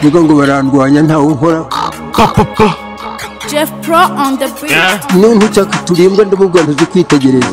mvuga ngo barandwanya ntawe unkora Jeff Pro on the beat. none nshaka turembwa ndamubwira ntuzi kwitegereza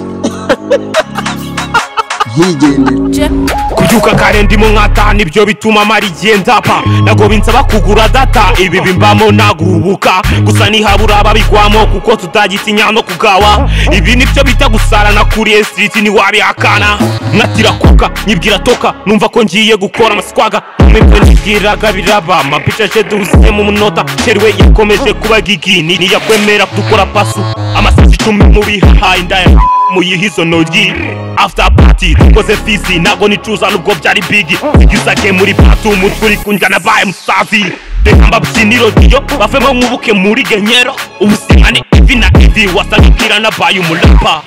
ntigendera Jeff kubyuka kare ndimo nkata nibyo bituma mara igihe ndapa nagoba insaba kugura data ibi bimbamo nagurubuka gusa nihabura ababigwamo kuko tutagitinya no kugawa ibi nibyo bita gusarana kuriye siriti ntiwabihakana nkatira kuka nyibwira toka numva ko ngiye gukora amasikwaga mwebwe nibwiraga biraba amapica aje duhusiye mu munota sheriwe yakomeje kuba gigi ntiyakwemera dukora pasu amasazi icumi mubihaye ndaya muyiha izo ntoryi after party dukoze fisi ntabwo nicuza nubwo byari bigi zigisage muri patu umutwe uri kundya na baye musazi reka mbabyiniro iyo bavemo mwubuke muri genyero ubusimane ivi na ivi wasabikira na baye umurapa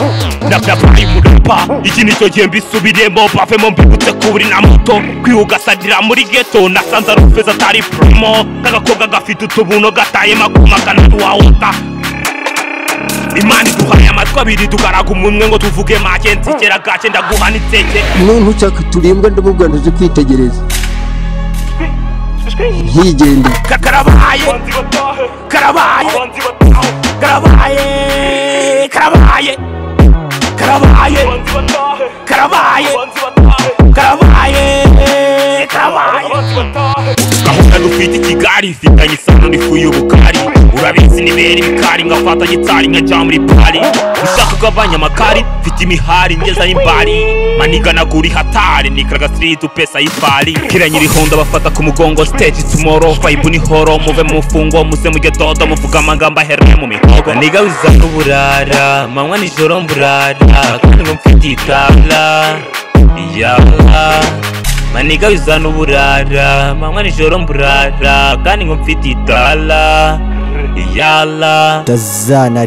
na baye umurapa iki nicyo gihe mbisubiremo bavemo mbibutse kuburi na moto kwiyugasadira muri geto nasanze ari ufeza atari promo k'agakobwa gafite utubuno gataye maguma kanatuwawuta imana iduhaye amatwi abiri tugaraga umunwe ngo tuvuge make nzigera gake ndaguha n'iteke none nshaka turembwa ndamubwira ntuzi kwitegereza ntigendera Ka- karabaye karabaye karabaye karabaye karabaye karabaye karabaye karabaye gahunda dufite ikigali ifitanye isano n'ifu y'ubukari urabizi nibera ibikari ngafata gitari nkajya muri pari ushaka ugabanya amakari mfite imihari ngeza y'imbari maniganagura ihatari nikaraga siriti upesa y'ifari kiranye irihunda bafata ku mugongo stage tomorrow vibe ni horo muve mu mfungo muze mujye dodo muvuga amagambo ahereye mu mihogo nigabuza n'uburara manywa nijoro mburara kandi ngo mfite itabla yaba manigabuza n'uburara manywa nijoro mburara kandi ngo mfite itala yala tazana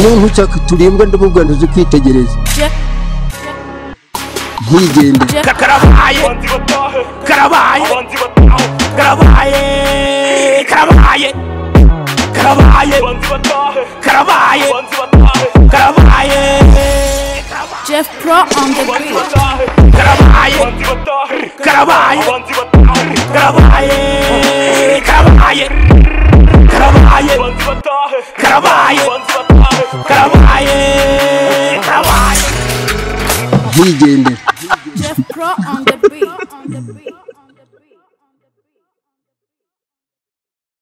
none nshaka turembwa ndamubwira ntuzi kwitegereza Jeff ntigendera Jeff Ka- karabaye karabaye karabaye karabaye karabaye karabaye karabaye Jeff Pro on the beat. karabaye karabaye karabaye karabaye karabaye karabaye karabaye karabaye ntigendera Jeff Pro on the beat.